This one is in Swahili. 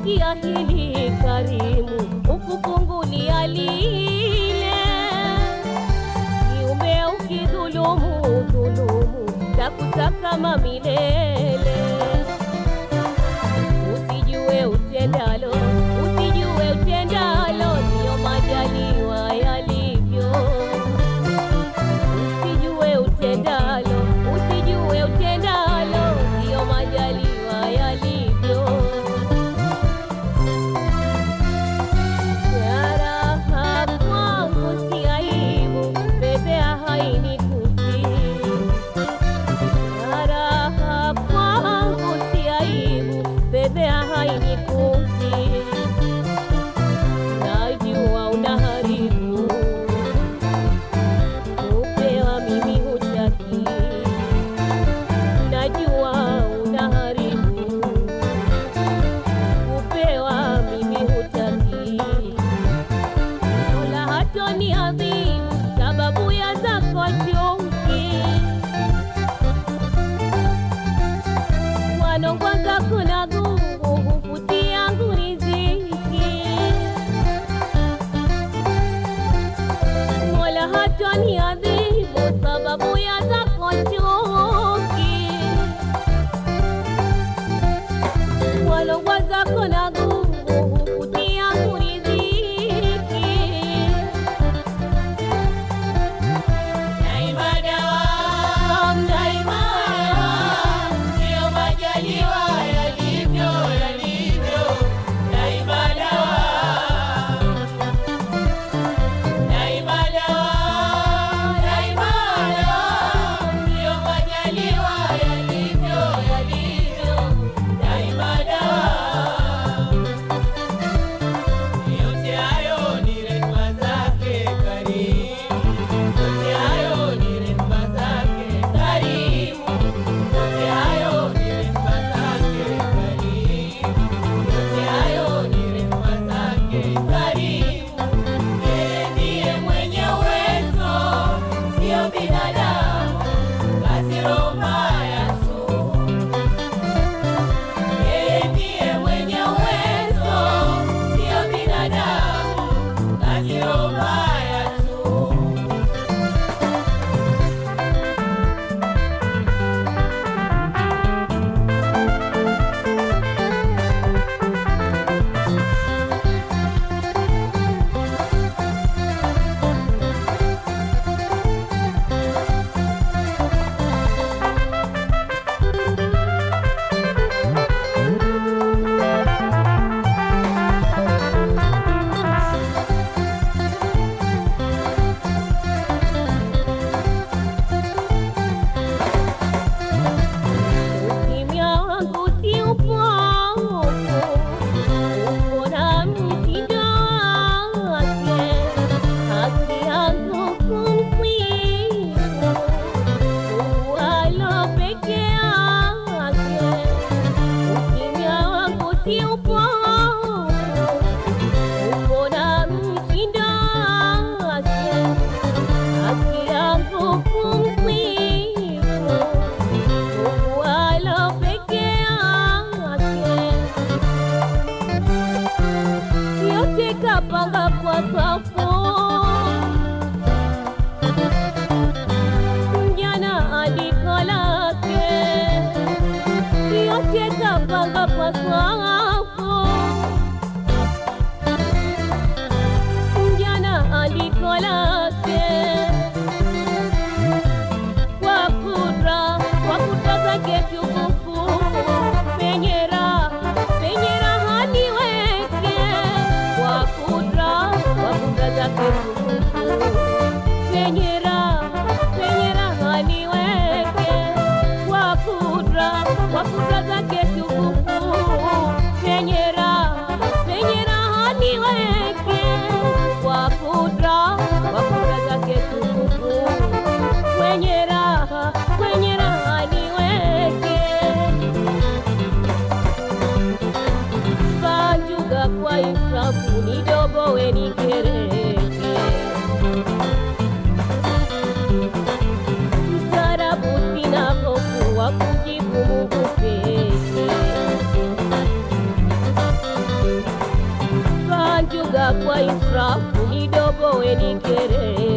sikia hili karimu, ukufungulia lile kiumbe ukidhulumu dhulumu, takusakama milele. Usijue utendalo, usijue utendalo, ndiyo majaliwa yalivyo. Usijue utendalo, usijue utendalo, ndiyo majaliwa yalivyo. Raha kwangu si aibu, bebea hainikuti. Raha kwangu si aibu, bebea hainikuti. Najua unaharibu, kupewa mimi hutaki. Najua unaharibu, kupewa mimi hutaki. Mola hatoni adhibu sababu ya zako chuki. Wanongwa zako na gungu hufutia yangu riziki. Mola hatoni adhibu sababu ya zako chuki. Wanongwa zako na gungu hufutia yangu riziki. Yote hayo ni rehema zake karimu, yote hayo ni rehema zake karimu, yote hayo ni rehema zake karimu, yote hayo ni rehema zake karimu. Yeye ndiye mwenye uwezo, sio binadamu, basi roho mbaya sumu. Yeye ndiye mwenye uwezo, sio binadamu, kazi roho mbaya tu. Ukimya wangu si upofu, uko na mtindo wake. Haki yangu kumsifu, uwalo peke yake. Ukimya wangu si upofu, uko na mtindo wake. Haki yangu kumsifu wala peke yake, yote kapanga kwa safu. Mjana andiko lake, yote kapanga kwa safu. Mjana andiko lake kwa kudra kwa kudra zake tukufu penye raha penye raha niweke kwa kudra kwa kudra zake tukufu penye raha penye raha niweke kwa kudra kwa kudra zake tukufu penye raha penye raha niweke kwa kudra kwa kudra zake tukufu kwenye raha kwenye raha niweke banjuga kwa israfu nidobowe nikereke kidogo wenikere